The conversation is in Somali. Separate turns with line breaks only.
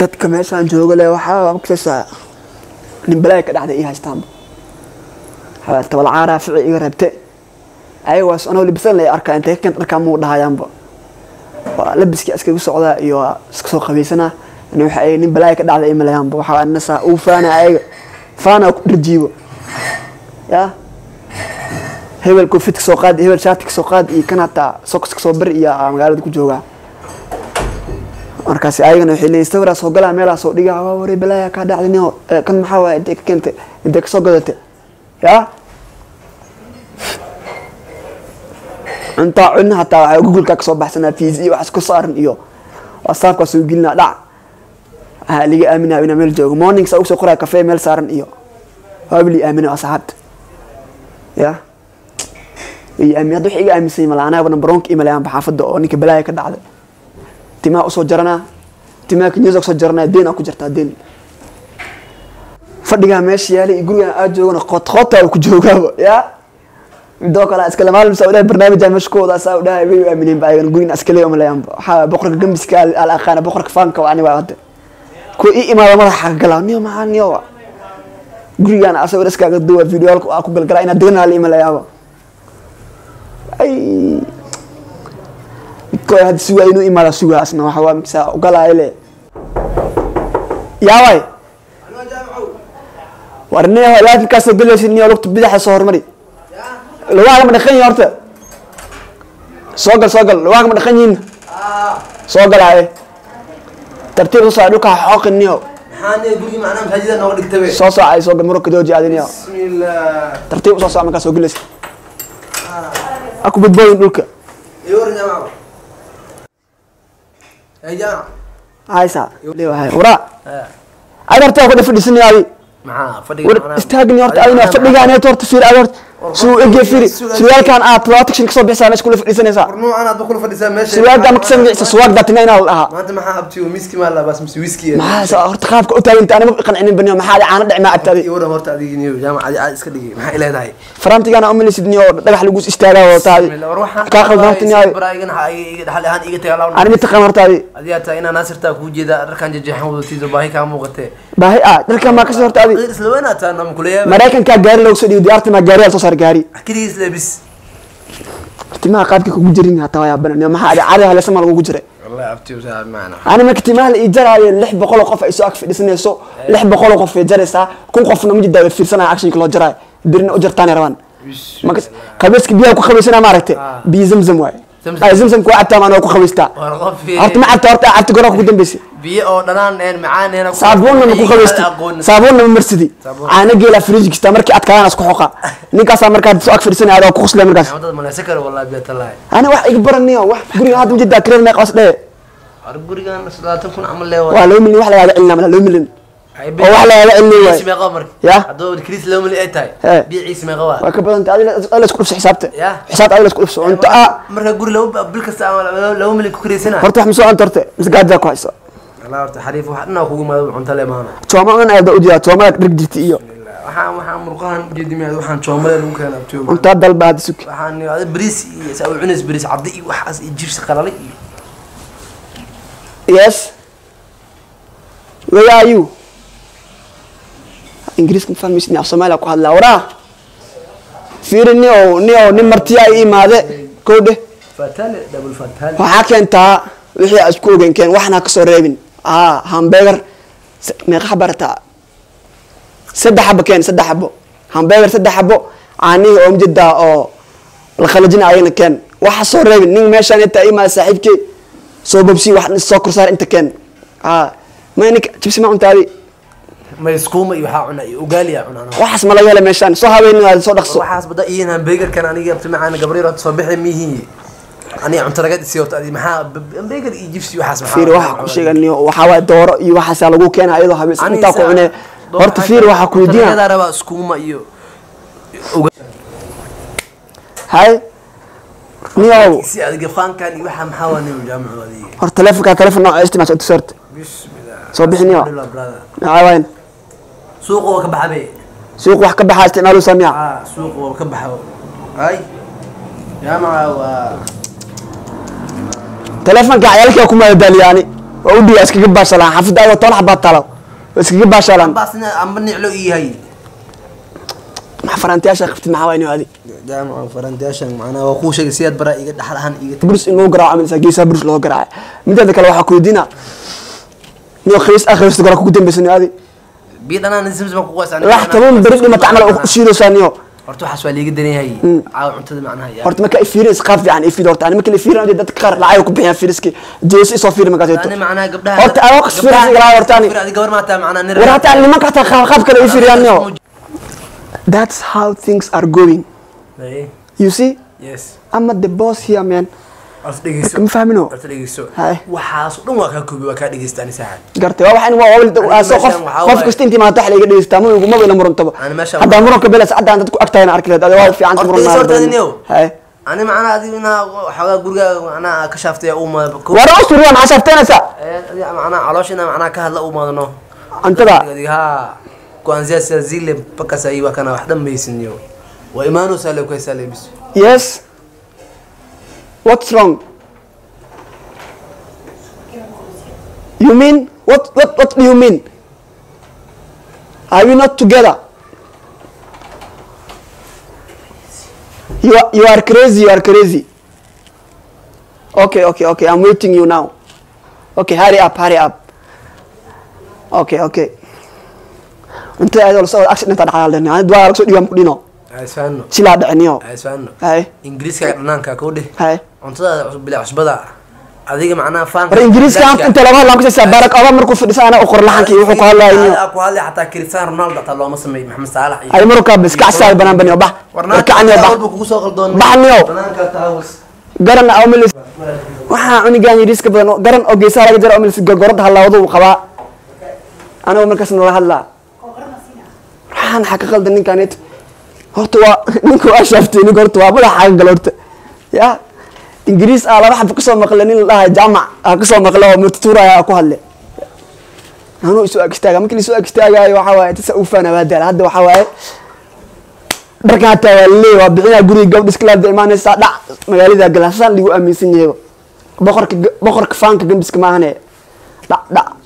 dadka meeshaan jooga le waxaa makasa nin balaaya ka dhacday ii haystaanba waxaa tabalcaaraa fici iga reebte ayagaas anoo labisan lay arkaa intay ka keen dharkaa muu dhahayaanba waa labiskii iskagu socdaa iyo waa iska soo qabaysanaa ani waxa ay nin balaaya ka dhacday imalayaanba waxaa nasaa uu faana ayaga faana ku dharjiibo ya hebel koofid ka soo qaad hebel shaati ka soo qaad iyo kan hataa soks ka soo bari iyo aa magaalada ku joogaa markaas ayagana waxay leeyihin sawiraa soo galaa meelaa soo dhigaa waa warey balaaya kaa dhacday nio kan maxaa waaya intay ka keentay intay ka soo gadatay ya cuntaa cunna hataa waxaa googolkaa kasoo baxsanaa fiis iyo waxaas ku saaran iyo whatsappkaa soo gelinaa dhac waxaa liga aaminaa inaa meel joogo morning saa ugu soo qoraa kafee meel saaran iyo waabli aamina asxaabta ya iyo aamin hadda wax iga aaminsan mala anaaba nambaroonka imalayaanba xaafadda oo ninka balaaya ka dhacday timaha usoo jaranaa timaha kenyada kusoo jaranaa deen aa ku jirtaa deen fadhigaa meesha yaalay iyo gurigaan aad joogana qoot qoota ku joogaaba ya midoo kale iskale maalin saa udhahay barnaamijaa meesha ku wadaa saa udhahay way u aamineen ba ayagan gurigan iskale umalayaanba waxaa boqorka gambiska al aqaana boqorka faanka waa ani waa hadda kuwa ii imaada madaxa ka galaa niyo maxaa niyo gurigaan asawir iskaaga duwa videoalka aa ku galgalaa inaad deganaa la imalayaaba ay midkooda hadda sugaa inuu imaada sugaa asna waxa waa miksaa ugalaayo le yaaway war niyo laafikaasoo gelaysid niyo lugta bidaxa soo hormari lugaaga ma dhaqan yihin horta soo gal soo gal lugaaga ma dhaqan yihin soo galaaye tartiib soo dhulka xooqin niyo
maxaa gurigi macnaha masaajida nooga dhigtabe
soo soocay soo gal muruka dooji aadi niyo
bismillah
tartiib usoo soc markaa soo gelaysid aku badboodin dhulka
iyo waran jaamaco ay jaamac
haysa leewahay waraa ad horta ku dhafadhisanay adi
maxaa fadhiga
war
macnaha-
istaagni horta adina fadhigaan eed horta fiir ad horta suu ege fiiri surwaalkan aad protection kasoo bixisa meesha kula fadhiisanaysaa
war nuucan aad ba kula fadhisaa meesha
surwaalka ma kasoo bixisa suwaagda tina inaa la dhahaa
maanta maxaa abtiyo miski maa labaas mise wiski
maxaa sa- horta qaabka u taaganta anima qancinin baniyo maxaa adi caano dhic maa abtaadi
iyo waran horta adigi niyo jaamac adi aad iska dhigi maxay leedahay
farantigana umalaysid niyo dhagax lagu istaagaa wataadi
war waxaan
kaa qaldan horta niyo
baraagan iga dhaxal ahaan iga tagaa lawn
ani mitaqaan horta adi
adigaa taa inaa naasirtaa kuu jeeda dharkan jejeexan wadatiido baahi kaa muuqatee
baahi ah dharkan maa kasoo horta adi
isla weynaa taa nama kuleeyaa
maraykankaa gaari loogu soo dhiibo diyaarta maa gaari soo saar gaari
keligiis leebis
timaha qaabka kugu jirin hataa waa yaabana niyo maxaa adi caadi halesa maa lagugu jiray
wallahi abtiyo saa maana
ani marka timaha la ii jaraayo lix boqoloo qof ay soo ag fadhisanayso lix boqoloo qof ay jaraysaa kun qofna ma jidaa fiirsanaya actionka loo jaraayo birina u jartaanay rabaan marka qabayska biyaha ku qabaysana maaragtay
Ah.
biyo zamzam waaye
Zamzam.
ay zamzamka waa cabtaa maana waa ku qabaystaa
war qof
horta ma cabta horta cabta goraa kugu dambeysay
biyo oo dhanaan een macaan een
saabuunna ma ku qabaystay saabuunna ma marsidi
Saabuun.
caana geela fridge kasta markii adkaadaan isku xoqa ninkaasaa markaa soo ag fadhisanaya adoo ku qusle markaas
wadada maleysa kale wallahi biyo talaay
ani wax iga baraniyo wax guriga hadda ma jidaa kirada meeqa was dhee
war gurigan salaatan kun camal leewa
waa loo milyan wax lagaaga celinaa mala loo milyan oo wax lagaaga celinayo waaye
meeqa marka
Ya.
hadduu kris loo mali ay tahay
He.
biyo ciis meeqa waa
waa ka badan tahay adiga la isku dhufso xisaabta
Ya.
xisaabta adiga la isku dhufso cunto ah
marka guri laba bil kasta ama laba- laba mili ku karaysana
horta wax ma soo cunto horta mise gaajaa ku hayso
wallah horta xariif wax dhanaa kugu maado cunto le maana
jooma un aada u jeedaa joomada dhig jirta iyo
waxaan waxaan murqahan ujeedimiyaad waxaan joomale lagu keena abtiyo
cuntaa dalba hadda suki
waxaan ada bariis iyo saa u cunays bariis caddi iyo waxaas iyo jirsi qalalay iyo
yes where are you ingiriiska ma fahmaysid af soomaaliya ku hadlaa waraa fiiri ni oo ni oo nin martiya i imaade kowdhe
fatale double fatale
waxaa keentaa wixii aad isku ogenkeen waxna ka soo reebin aa hambegar meeqa xaba rataa saddex xabo keen saddex xabo hambegar saddex xabo caanihii oo mjedaa oo la khalajina ayagna keen waxa soo reebin nin meeshaan inta imaada saaxiibkey soo bobsi wax soo korsaar inta keen aa ma ninka jibsi ma cuntaadi
ma iskuuma iyo waxaa cuna iyo ugaaliya cunaan
waxaas ma laga hela meeshaan soo habeenin soo dhaqso
waxaas bada iin hambegarkan aniga abti macaan gabriel horta soo bixi mihi aniga cunto laga dhisi horta adi maxaa hambegar iyo jibsi waxaas maxaa
fiir waxa ku sheeganiyo waxaa waay dooro iyo waxaasaa lagu keena iyadoo habeen intaa ku cunee horta fiir waxaa ku weydiina
rabaa iskuuma iyo
hay niyow
si adiga faankan iyo waxaa maxaa waa nin jaamicu adiga
hor telefonka telefon nooca istimaas u tusorta
bismillah
Soo bixin iyo.
Alhamdulillah, brother.
maxaa waayn
suuqa waa ka baxabe
suuq wax ka baxaa isticmaalu samiya
ah suuqa waa ka baxa ay jaamaca waa
telefonka cayaalkaa ku madadaaliyaani waa u dhigaa iskaga baashalaan xaafidda ayagoo toban xabaa talo waa iskaga baashalaan
baasna amba niclo ii yahay
maxaa faraantiyaasha qabtid maxaa waa inuu adi
jaamaca farantiyaashan macnaha waa kuu sheegay siyaad baraa iga dhaxal ahaan iga
burus in lagu garaaco aminaysaa geesaha burus loo garaaca mideeda kale waxaa kuweydiina niyo khamiis ah khamiista gore kugu dambeysa niyo adi
biyo dhanaan simsim baan ku qoysaa
lax toban beri dhimata camal u shiidaysaa niyo
horta waxaas waa liiga daran yahay caawa cuntada macnaha yaa
horta marka ifiirin isqaab fiican ifiid horta ani marka la ifiirin adi dadka qaar lacag ku bixiyaan fiiriski jeesi isoo fiiri markaas
ani macnaha gabdhaha
horta adoo qas fiiris igala horta ani
adi gabar maataa macnaha nin
war hataa nimanka hataa qaab qaab kale ifiiriyaan niyo that's how things are going
Hey,
you see
yes
I'm not the boss here man
horta dhegeyso
ma fahmino
horta dhegeyso
Haye.
waxaas oo dhan waa kaa koobi waa kaa dhegeysta ani saaxib
gartay waa waxaan waa waa soo qof
meeshan waxaa
qof
waaye-
kasta intii maanta wax la iga dhegeystaa ma igu maba ila murantaba
Ani meeshan
haddaa muranka belas haddaan dadku agtahay arki lahayd adiga waa fiican
Horta
muran
is horta adinyow.
haye
ani macnaha adi inaa waxoogaa guriga macnaha ka shaaftay uma
war usuriya maxaa shaafteynaysaa
macnaha caloosh inaa macnaha ka hadla u maadano
cuntada
ha kuanzia saa zile mpaka saa hii wakana wax dhammaysin yo waa imaanaysaa le kuhaysaa lebis
yes what's wrong you mean what what what do you mean are we not together you are, you are crazy you are crazy okay okay okay i'm waiting you now okay hurry up hurry up okay okay inta ayadoo lasoo accident dhacdaa lehni anid waa laga soo dhiibaan ku dhino
isfaano
silaa dhiciniyo
isfaano
hay
ingiriiska dhanaanka kuu dheh
hay
cuntada cusub bila cusbada adiga macnaha faanka
war ingiriiska aan inta laba hadlaan kusaysaa baarak obama markuu fadhiisa ana u qor laxankii wuxuu ku hadlayo niyo
ku hadlay xataa cristiano ronaldo xataa looma sameey maxamed saalax iyo
ay marukaa bas kacsaay banaan baniyo bax warkacaniyo bax
walba kugu soo qaldoon
bax niyo
dhanaanka taawus
garan awmilis waxaa cunigaan yidhiiska badan oo- garan oo geesaha laga jara awmilis gorgorada halaawada uu qabaa anigo markaas nala hadlaa waxaan maxaa ka qaldan ninkaanit horta waa ninka waa shaaftay ninka horta waa madaxa xaga gala horta ya ingiriis ah laba xaba kasoo maqle nin la dhahay jaamac ah kasoo maqle oo murtituuraya ah ku hadle anuu isu ag istaaga markii la isu ag istaagaayo waxaa waaye tasa ufaana waa daala hadda waxaa waaye dharkan hataa waa leey waa bixinaa guriga gabdha iskalaada imaanaysaa dhac magaalada galasaan lagu aaminsan yahay boqorka boqorka faanka gambiska maahane dhac dhac